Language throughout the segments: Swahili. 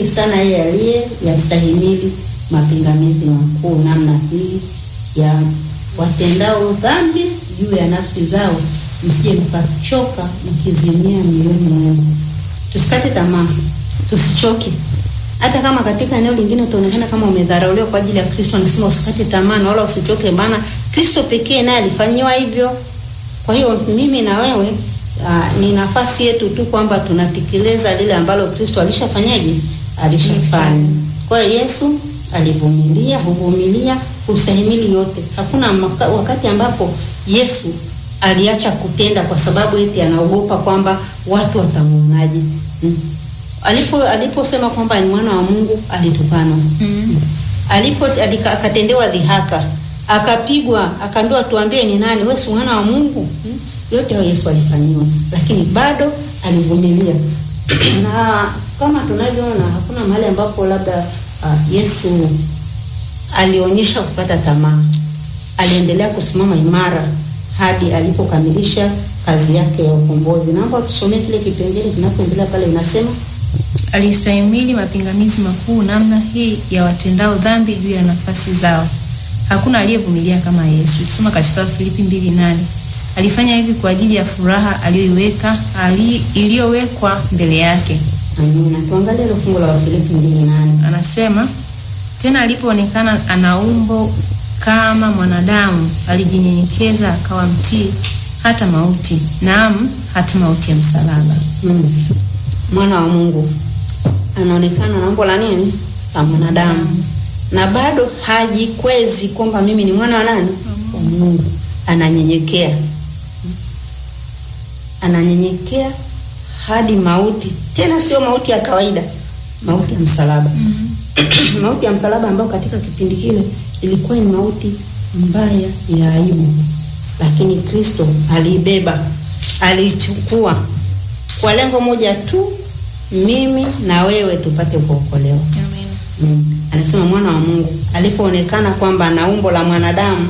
heri sana yeye aliye yastahimili mapingamizi makuu namna hii ya watendao dhambi juu ya nafsi zao, msije mkachoka mkizimia mioyoni mwenu. Tusikate tamaa, tusichoke. Hata kama katika eneo lingine utaonekana kama umedharauliwa kwa ajili ya Kristo, anasema usikate tamaa na wala usichoke, maana Kristo pekee naye alifanyiwa hivyo. Kwa hiyo mimi na wewe uh, ni nafasi yetu tu kwamba tunatekeleza lile ambalo Kristo alishafanyaje, alishafanya. Kwa hiyo Yesu alivumilia, huvumilia, hustahimili yote. Hakuna maka, wakati ambapo Yesu aliacha kutenda kwa sababu eti anaogopa kwamba watu watamwonaje. Hmm. Alipo aliposema kwamba ni mwana wa Mungu alitukanwa. Mm. Alipo alika- akatendewa dhihaka, akapigwa, akaambiwa tuambie ni nani, wewe si mwana wa Mungu? Hmm. Yote hayo Yesu alifanyiwa, lakini bado alivumilia. na kama tunavyoona hakuna mahali ambapo labda uh, Yesu alionyesha kukata tamaa. Aliendelea kusimama imara hadi alipokamilisha kazi yake ya ukombozi. Naomba tusomee kile kipengele kinapoendelea pale, inasema Alistahimili mapingamizi makuu namna hii ya watendao dhambi juu ya nafasi zao. Hakuna aliyevumilia kama Yesu. Ukisoma katika Filipi mbili nane alifanya hivi kwa ajili ya furaha aliyoiweka ali, iliyowekwa mbele yake. amina. Tuangalie ile fungu la Wafilipi mbili nane. Anasema tena, alipoonekana ana umbo kama mwanadamu, alijinyenyekeza akawa mtii hata mauti, naam, hata mauti ya msalaba. Mm. Mwana wa Mungu anaonekana na umbo la nini? La mwanadamu, na bado hajikwezi kwamba mimi ni mwana wa nani? Wa Mungu. Ananyenyekea, ananyenyekea hadi mauti, tena sio mauti ya kawaida, mauti ya msalaba. mauti ya msalaba ambayo katika kipindi kile ilikuwa ni mauti mbaya ya aibu, lakini Kristo aliibeba, aliichukua kwa lengo moja tu, mimi na wewe tupate kuokolewa. Mm. Anasema mwana wa Mungu alipoonekana kwamba ana umbo la mwanadamu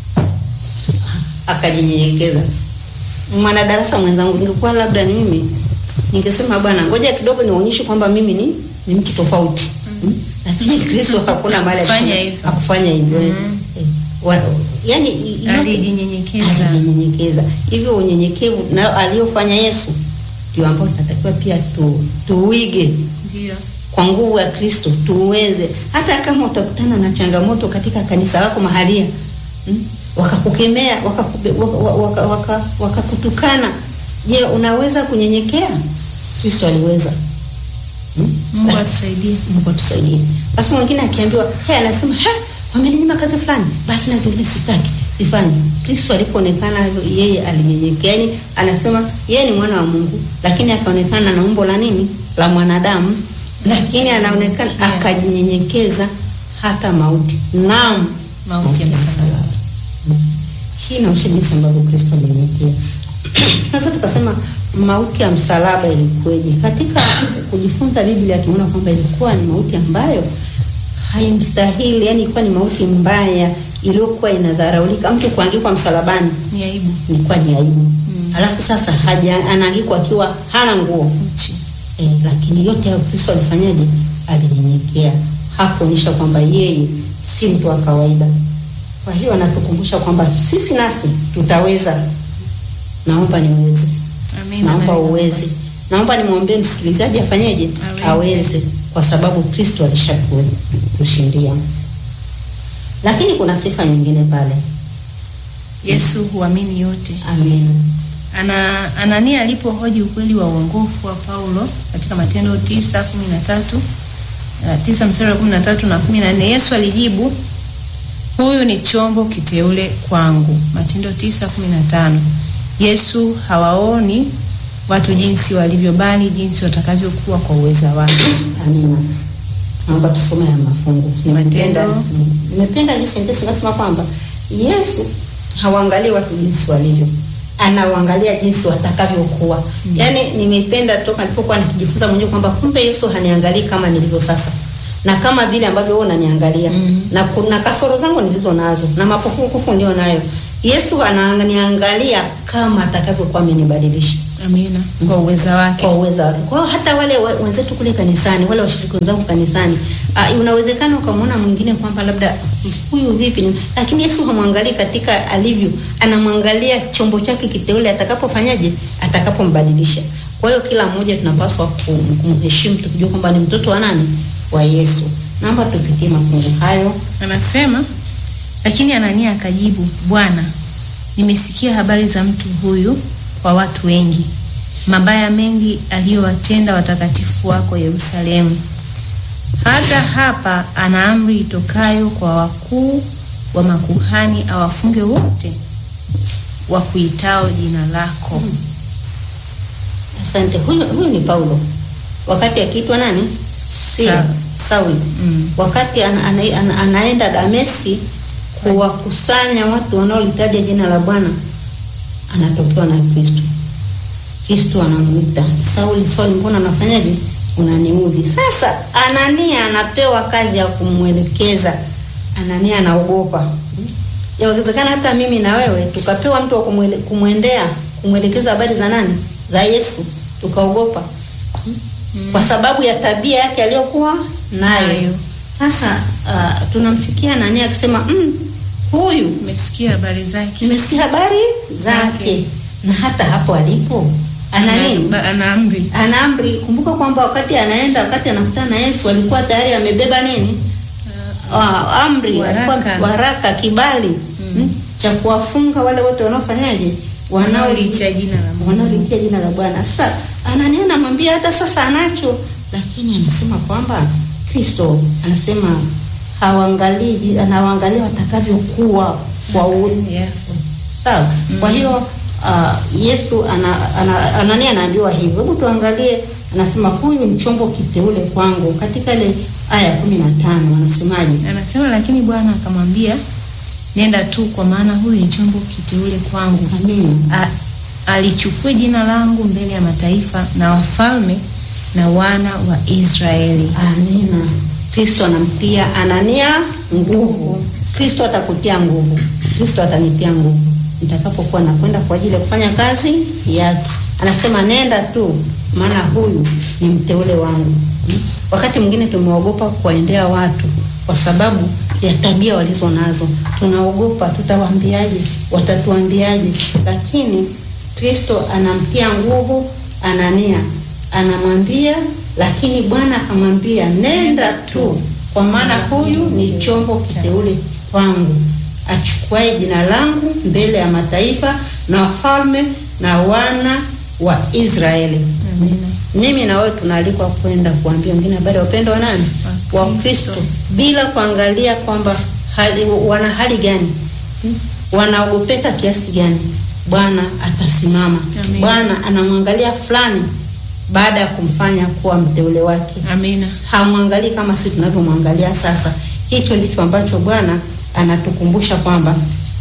akajinyenyekeza. Mwanadarasa mwenzangu, ningekuwa labda ni mimi, ningesema bwana, ngoja kidogo nionyeshe kwamba mimi ni ni mtu tofauti. Mm. Lakini Kristo hakuna mahali Hakufanya alifanya- hivyo. hakufanya hivyo. eh. Eh, wa- yani i- i- Alijinyenyekeza. alijinyenyekeza. Hivyo unyenyekevu na aliyofanya Yesu ndio ambao tunatakiwa pia tu, tuuige Ndio. kwa nguvu ya Kristo tuweze, hata kama utakutana na changamoto katika kanisa lako mahalia mm, wakakukemea wakakube- waka- waka- waka- wakakutukana, je, unaweza kunyenyekea? Kristo aliweza. Mm? Mungu atusaidie. Mungu atusaidie. Basi mwingine akiambiwa, hey, anasema he, wameninyima kazi fulani, basi na zingine sitaki, sifanyi. Kristo alipoonekana hivyo, yeye alinyenyekea. Yaani anasema yeye ni mwana wa Mungu, lakini akaonekana na umbo la nini? La mwanadamu, lakini anaonekana akajinyenyekeza hata mauti. Naam, Mauti ya msalaba. Mm. Hii inaonyesha jinsi ambavyo Kristo alinyenyekea. Sasa tukasema mauti ya msalaba ilikuwaje? Katika kujifunza Biblia tunaona kwamba ilikuwa ni mauti ambayo haimstahili, yani ilikuwa ni mauti mbaya iliyokuwa inadharaulika. Mtu kuangikwa msalabani Ni aibu. ilikuwa ni aibu. Alafu sasa haja anaangikwa akiwa hana nguo Uchi. eh, lakini yote hayo Kristo alifanyaje? Alinyenyekea, hakuonyesha kwamba yeye si mtu wa kawaida. Kwa hiyo anatukumbusha kwamba sisi nasi tutaweza. Naomba niweze, Amina. naomba Amina. uweze, naomba nimwombee msikilizaji afanyeje? Aweze. Aweze, kwa sababu Kristo alishakushindia. Lakini kuna sifa nyingine pale. Yesu huamini yote. Amina. Ana Anania alipohoji ukweli wa uongofu wa Paulo katika Matendo tisa kumi na tatu uh, tisa mstari wa kumi na tatu na kumi na nne Yesu alijibu, huyu ni chombo kiteule kwangu. Matendo tisa kumi na tano Yesu hawaoni watu jinsi walivyo, bali jinsi watakavyokuwa kwa uweza wake. Amina. Naomba tusome haya mafungu. Nimependa Matendo. nimependa jinsi sentensi inasema kwamba Yesu hawaangalii watu jinsi walivyo, anawaangalia jinsi watakavyokuwa. Yaani nimependa toka nilipokuwa nikijifunza mwenyewe kwamba kumbe Yesu haniangalii kama nilivyo sasa na kama vile ambavyo wewe unaniangalia Mhm. na kuna kasoro zangu nilizo nazo na mapungufu nilio nayo. Yesu ananiangalia kama atakavyokuwa amenibadilisha. Amina. Kwa uweza wake. kwa uwezo wake. Kwa hiyo hata wale we- wenzetu kule kanisani, wale washiriki wenzangu kanisani, uh, unawezekana ukamwona mwingine kwamba labda huyu vipi, ni- lakini Yesu hamwangalii katika alivyo, anamwangalia chombo chake kiteule atakapofanyaje, atakapombadilisha. Kwa hiyo kila mmoja tunapaswa kum- kumheshimu tukijua kwamba ni mtoto wa nani, wa Yesu. Naomba tupitie mafungu hayo. Anasema, lakini Anania akajibu, Bwana, nimesikia habari za mtu huyu kwa watu wengi, mabaya mengi aliyowatenda watakatifu wako Yerusalemu. Hata hapa ana amri itokayo kwa wakuu wa makuhani awafunge wote wakuitao jina lako. Asante. Huyu, huyu ni Paulo wakati akiitwa nani? Sila, Sauli. Sauli. Mm. Wakati ana, ana, ana, anaenda Dameski kuwakusanya watu wanaolitaja jina la Bwana, anatokewa na Kristo. Kristo anamwita Sauli, Sauli, mbona unafanyaje? Unaniudhi. Sasa Anania anapewa kazi ya kumwelekeza. Anania anaogopa. Yawezekana hata mimi na wewe tukapewa mtu wa kumwele, kumwendea kumwelekeza habari za nani? Za Yesu, tukaogopa kwa sababu ya tabia yake aliyokuwa nayo. Nayo. Sasa uh, tunamsikia Anania akisema mm, huyu Umesikia habari zake? nimesikia habari zake, Zake. na hata hapo alipo ana nini? Ana- Ana amri. Ana amri. Kumbuka kwamba wakati anaenda, wakati anakutana na Yesu alikuwa tayari amebeba nini? Ah, amri, Waraka. alikuwa waraka, kibali mm. cha kuwafunga wale wote wanaofanyaje, wanao Wanaoliitia jina la Mungu. wanaolitia jina la Bwana. Sasa Anania anamwambia hata sasa anacho, lakini anasema kwamba Kristo anasema hawaangalii, anawaangalia watakavyokuwa kwa u Yeah. sawa. Kwa hiyo uh, Yesu ana, ana, Anania anaambiwa hivyo. Hebu tuangalie, anasema huyu ni chombo kiteule kwangu, katika ile aya ya kumi na tano anasemaje? Anasema lakini Bwana akamwambia, nenda tu, kwa maana huyu ni chombo kiteule kwangu, Amina. A- alichukue jina langu mbele ya mataifa na wafalme na wana wa Israeli. Amina. Kristo anamtia Anania nguvu. Kristo atakutia nguvu. Kristo atanitia nguvu nitakapokuwa nakwenda kwa ajili ya kufanya kazi yake. Anasema nenda tu, maana huyu ni mteule wangu. Hmm? Wakati mwingine tumeogopa kuwaendea watu kwa sababu ya tabia walizo nazo. Tunaogopa, tutawaambiaje? Watatuambiaje? Lakini Kristo anamtia nguvu Anania, anamwambia lakini Bwana akamwambia nenda tu, kwa maana huyu ni chombo kiteule kwangu, achukuaye jina langu mbele ya mataifa na wafalme na wana wa Israeli. Amina. Mimi na wewe tunaalikwa kwenda kuambia wengine habari ya upendo wa nani? Wa Wa Kristo, bila kuangalia kwamba hali, wana hali gani, Hmm? wanaogopeka kiasi gani. Bwana atasimama. Amen. Bwana anamwangalia fulani baada ya kumfanya kuwa mteule wake Amina. hamwangalii kama sisi tunavyomwangalia sasa. Hicho ndicho ambacho Bwana anatukumbusha kwamba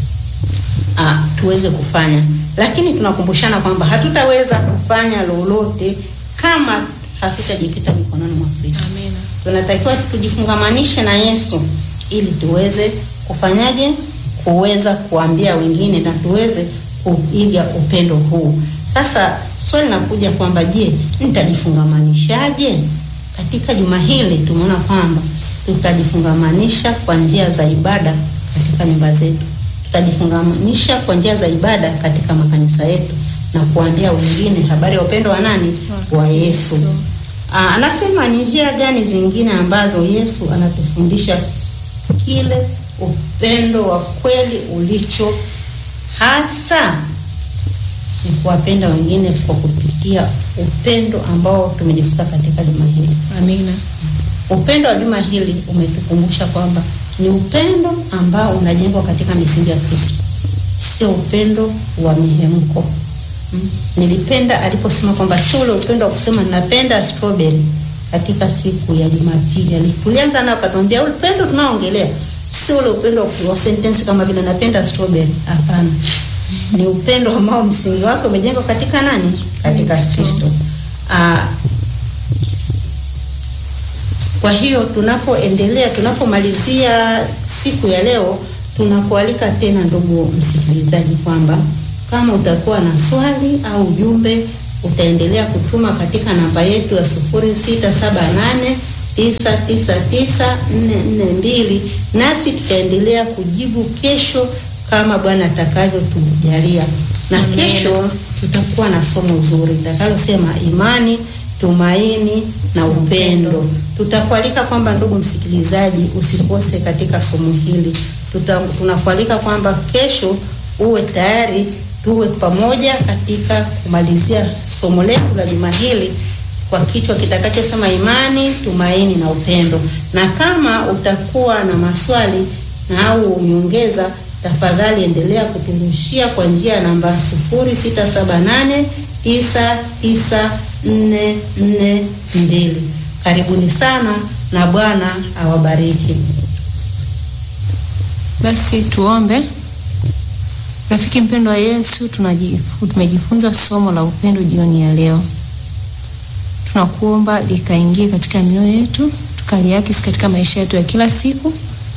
ah, tuweze kufanya, lakini tunakumbushana kwamba hatutaweza kufanya lolote kama hatutajikita mikononi mwa Kristo. Amina. Tunatakiwa tujifungamanishe na Yesu ili tuweze kufanyaje, kuweza kuambia wengine na tuweze kuiga upendo huu. Sasa swali linakuja kwamba je, nitajifungamanishaje? Katika juma hili tumeona kwamba tutajifungamanisha kwa njia za ibada katika nyumba zetu, tutajifungamanisha kwa njia za ibada katika makanisa yetu na kuambia wengine habari ya upendo wa nani? Wa Yesu. Aa, anasema ni njia gani zingine ambazo Yesu anatufundisha kile upendo wa kweli ulicho hasa ni kuwapenda wengine kwa kupitia upendo ambao tumejifunza katika juma hili. Amina. Upendo wa juma hili umetukumbusha kwamba ni upendo ambao unajengwa katika misingi ya Kristo, sio upendo wa mihemko. Mm. Nilipenda aliposema kwamba sio ule upendo wa kusema ninapenda strawberry katika siku ya Jumapili. Ali- Tulianza nao akatuambia upendo tunaoongelea sio ule upendo wa- wa sentence kama vile napenda strawberry. Hapana. Ni upendo ambao msingi wake umejengwa katika nani? Katika Kristo. Kristo. Ah, kwa hiyo tunapoendelea, tunapomalizia siku ya leo, tunakualika tena ndugu msikilizaji, kwamba kama utakuwa na swali au ujumbe utaendelea kutuma katika namba yetu ya 0678 999442 nasi tutaendelea kujibu kesho kama Bwana atakavyotujalia. Na Amen. kesho tutakuwa na somo zuri litakalosema imani, tumaini na upendo. Tutakualika kwamba ndugu msikilizaji, usikose katika somo hili. Tuta, tunakualika kwamba kesho uwe tayari tuwe pamoja katika kumalizia somo letu la juma hili kwa kichwa kitakachosema imani, tumaini na upendo. Na kama utakuwa na maswali na au nyongeza, tafadhali endelea kuturushia kwa njia ya namba 0678994442. Karibuni sana na Bwana awabariki. Basi tuombe. Rafiki mpendwa wa Yesu, tunajifu- tumejifunza somo la upendo jioni ya leo. Tunakuomba likaingie katika mioyo yetu, tukaliakisi katika maisha yetu ya kila siku.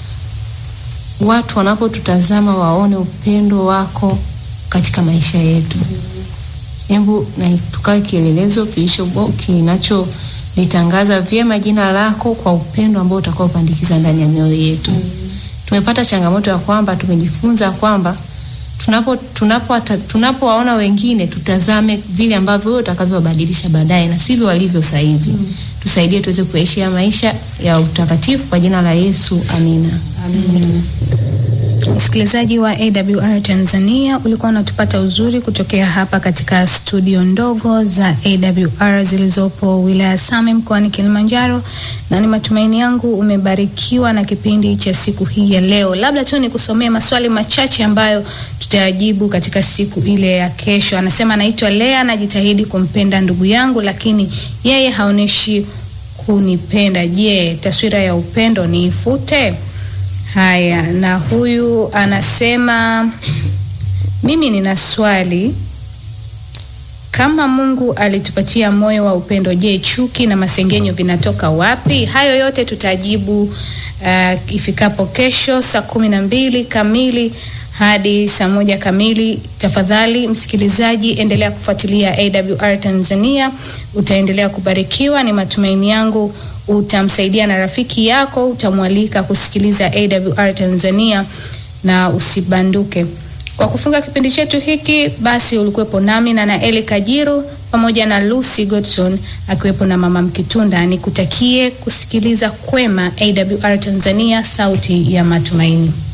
Watu wanapotutazama waone upendo wako katika maisha yetu. Hebu na tukawe kielelezo kilicho bo- kinacholitangaza vyema jina lako kwa upendo ambao utakaopandikiza ndani ya mioyo yetu. Tumepata changamoto ya kwamba tumejifunza kwamba tunapo tunapo tunapowaona wengine tutazame vile ambavyo wewe utakavyobadilisha baadaye na sivyo walivyo sasa hivi. Tusaidie tuweze kuishi ya maisha ya utakatifu kwa jina la Yesu, amina. Amen. Msikilizaji wa AWR Tanzania, ulikuwa unatupata uzuri kutokea hapa katika studio ndogo za AWR zilizopo wilaya Same mkoani Kilimanjaro, na ni matumaini yangu umebarikiwa na kipindi cha siku hii ya leo. Labda tu nikusomee maswali machache ambayo tutayajibu katika siku ile ya kesho. Anasema, naitwa Lea, najitahidi kumpenda ndugu yangu, lakini yeye haoneshi kunipenda. Je, taswira ya upendo niifute? Haya, na huyu anasema mimi nina swali. Kama Mungu alitupatia moyo wa upendo, je, chuki na masengenyo vinatoka wapi? Hayo yote tutajibu uh, ifikapo kesho saa kumi na mbili kamili hadi saa moja kamili. Tafadhali msikilizaji, endelea kufuatilia AWR Tanzania, utaendelea kubarikiwa. Ni matumaini yangu utamsaidia na rafiki yako, utamwalika kusikiliza AWR Tanzania na usibanduke. Kwa kufunga kipindi chetu hiki, basi ulikuwepo nami na Naeli Kajiru pamoja na Lucy Godson akiwepo na Mama Mkitunda. Nikutakie kusikiliza kwema AWR Tanzania, sauti ya matumaini.